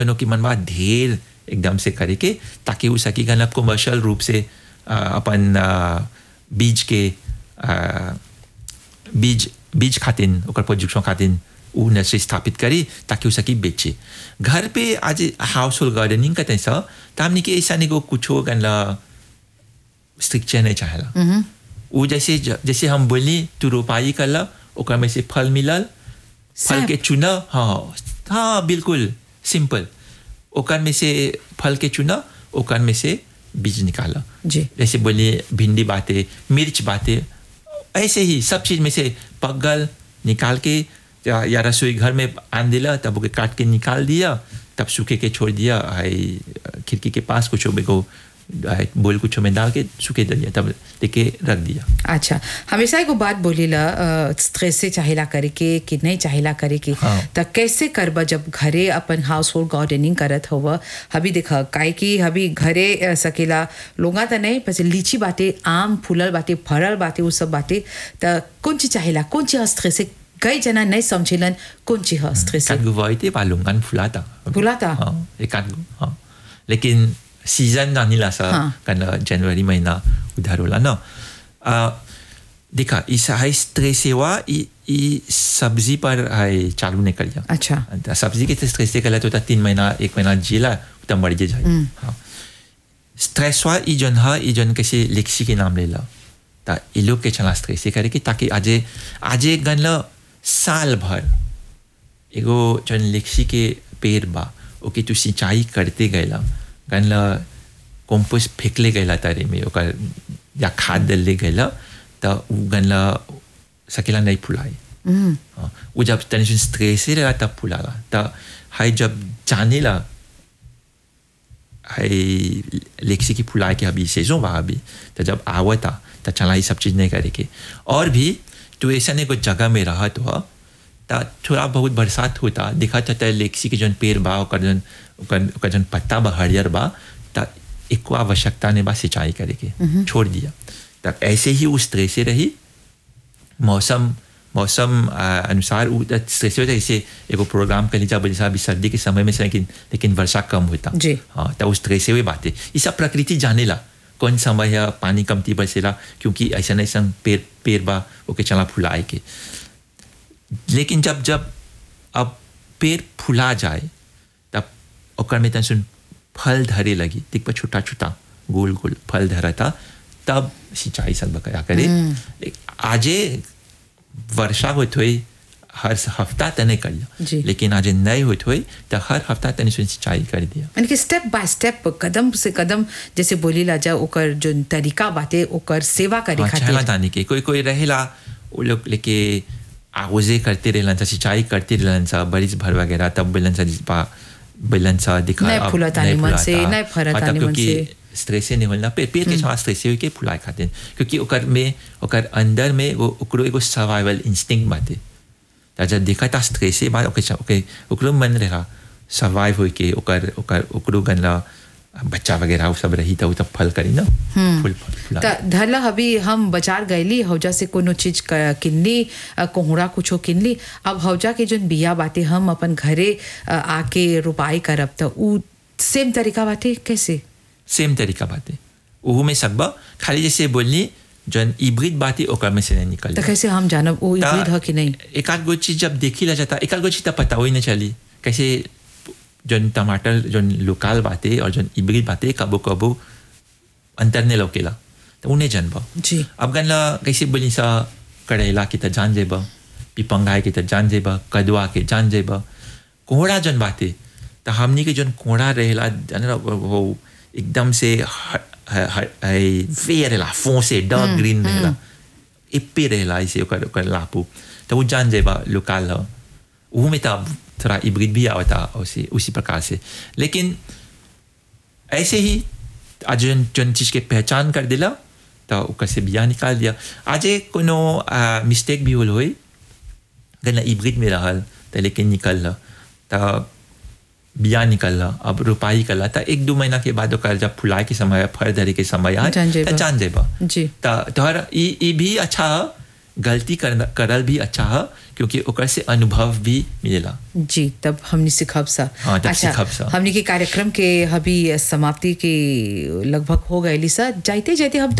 कनो की मनवा ढेर एकदम से करे के ताकि उ सकी गन कमर्शियल रूप से आ, अपन आ, बीज के आ, बीज बीज खातिन ओकर प्रोडक्शन खातिन उ नर्सरी स्थापित करी ताकि उ सकी बेचे घर पे आज हाउस होल्ड गार्डनिंग करते सा तो हमने के ऐसा नहीं को कुछो गन स्ट्रिक्चर नहीं चाहेला वो जैसे जैसे हम बोली तू रोपाई करला ओकर में से फल मिलल फल सब। के चुना हाँ हाँ बिल्कुल सिंपल ओकर में से फल के चुना ओकर में से बीज निकाला जी जैसे बोलिए भिंडी बाते मिर्च बाते ऐसे ही सब चीज में से पक गल निकाल के या, या रसोई घर में आन दिला तब ओके काट के निकाल दिया तब सूखे के छोड़ दिया हाय खिड़की के पास कुछ को बोल कुछ में डाल के सूखे दे दिया तब लेके रख दिया अच्छा हमेशा एगो बात बोलीला स्ट्रेस से चाहेला करे के कि नहीं चाहेला करे के हाँ। त कैसे करब जब घरे अपन हाउस होल्ड गार्डनिंग करत होव हबी देख काहे कि हबी घरे अ, सकेला लोगा त नहीं पछ लीची बाटे आम फूलल बाटे फरल बाटे उ सब बाटे त कौन चीज चाहेला कौन चीज स्ट्रेस से कई जना नहीं समझेलन कौन चीज है स्ट्रेस से एकाध गो वाइते पालूंगन फुलाता फुलाता? हाँ एकाध गो हाँ लेकिन सीजन नानी ला सा हाँ। कन जनवरी महीना उधर होला ना आ, देखा इस हाई स्ट्रेस सेवा ई ई सब्जी पर हाई चालू नहीं कर जा अच्छा त सब्जी के स्ट्रेस से कला तो ता तीन महीना एक महीना जिला उतना मर जे जाए हाँ स्ट्रेस वा ई जन हा ई जन कैसे लेक्सी के नाम लेला ता ई लोग के चला स्ट्रेस से करे कि ताकि आजे आजे गन ल साल भर एगो जन लेक्सी के पेड़ बा ओके तू सिंचाई करते गैला गन ल कंपोस्ट फेंकले गैला तारे में ओकर या खाद डलले गैला त उ गन ल सकेला नहीं फुलाई हम्म, हाँ, वो जब टेंशन स्ट्रेस ही रहा तब फुलाला तब हाई जब जाने ला हाई लेक्सी की फुला के अभी सेजो बा अभी तो जब आवता तो चला ये सब चीज़ नहीं करे के और भी तो ऐसा नहीं कुछ जगह में रहा तो ता थोड़ा बहुत बरसात होता दिखा था लेक्सी के जन पेड़ बा ओकर जन ओकर ओकर जन पत्ता बा हरियर बा ता एको आवश्यकता ने बा सिंचाई करे के छोड़ दिया तब ऐसे ही उस तरह से रही मौसम मौसम आ, अनुसार उ त स्ट्रेस होता है जैसे एगो प्रोग्राम कर लीजिए जैसा अभी सर्दी के समय में से लेकिन लेकिन वर्षा कम होता जी। हाँ तो उस तरह से हुई बातें ये सब प्रकृति जाने ला कौन समय है पानी कमती बरसेला क्योंकि ऐसा नहीं संग पेड़ पेड़ बा ओके चला फुलाए के लेकिन जब जब अब पेड़ फुला जाए तब ओकर में तन सुन फल धरे लगी दिख पर छोटा छोटा गोल गोल फल धरा था तब सिंचाई सब बकाया करे आजे वर्षा होत हुई हर हफ्ता तने कर जी। लिया लेकिन आज नहीं होत हुई तो हर हफ्ता तने सुन सिंचाई कर दिया यानी कि स्टेप बाय स्टेप कदम से कदम जैसे बोली ला जा ओकर जो तरीका बाटे ओकर सेवा करे हाँ, खातिर छाला ताने के कोई कोई रहेला वो लोग लेके आगोजे करते रहलन सा सिंचाई करते रहलन सा बरिस भर वगैरह तब बेलन सा जिसपा बेलन सा दिखा नहीं अब फुलता नहीं निमन से, फुलाता। नहीं फरता हाँ, तब निमन क्योंकि से। स्ट्रेस से नहीं होना पेड़ पेड़ के साथ स्ट्रेस के फुलाए खाते हैं क्योंकि ओकर में ओकर अंदर में वो ओकरो एगो सर्वाइवल इंस्टिंक्ट बाटे त जब देखा था स्ट्रेस से बाद ओके ओके ओकरो मन रहा सर्वाइव होई के ओकर ओकर ओकरो गनला बच्चा वगैरह वो सब रही था वो तब फल करी ना फूल फल फुला त धरला अभी हम बाजार गईली हौजा से कोनो चीज क- किनली अ, कोहड़ा कुछो किनली अब हौजा के जोन बिया बाटे हम अपन घरे अ, आके रोपाई करब त उ सेम तरीका बाटे कैसे सेम तरीका बातें ओहू में सकबा खाली जैसे बोलनी जन इब्रिड बातें ओकर में से नहीं निकल त कैसे हम जानब वो ता- इब्रिड ह कि नहीं एक आध गो चीज जब देखी ला जाता एक आध गो चीज तब पता ही नहीं चली कैसे जन टमाटर जन लोकल बातें और जन इब्रिड बातें कबो कबो अंतर ने लौकेला तो उन्हें जनबा जी अब गन ला कैसे बोली सा करेला की त जान जेबा पिपंगाए की त जान जेबा कदवा के जान जेबा कोहड़ा जन बाते तो हमनी के जन कोहड़ा रहेला जाने ला वो वो एकदम से ह- ह- ह- है फेयर रहेला फोसे डार्क ग्रीन रहेला इप्पे रहेला ऐसे ओकर ओकर लापू तो वो जान जेबा लोकल ह वो में तब थोड़ा इब्रिड भी आवता उसी उसी प्रकार से लेकिन ऐसे ही आज जन जन चीज के पहचान कर दिला तो ओकर से बिया निकाल दिया आज कोनो मिस्टेक भी होल होई गना इब्रिड में रहल तो लेकिन निकल तो बिया निकल अब रोपाई कला तो एक दो महीना के बाद ओकर जब फुलाए के समय फल धरे के समय आए जान जेबा। तो जान जेबा जी तो तोहर ई ई भी अच्छा ह गलती करना करल भी अच्छा है क्योंकि ओकर से अनुभव भी मिलेला जी तब हमने सिखब सा हाँ, तब सिखब सा। हमने के कार्यक्रम के अभी समाप्ति के लगभग हो गए सा जाते जाते हम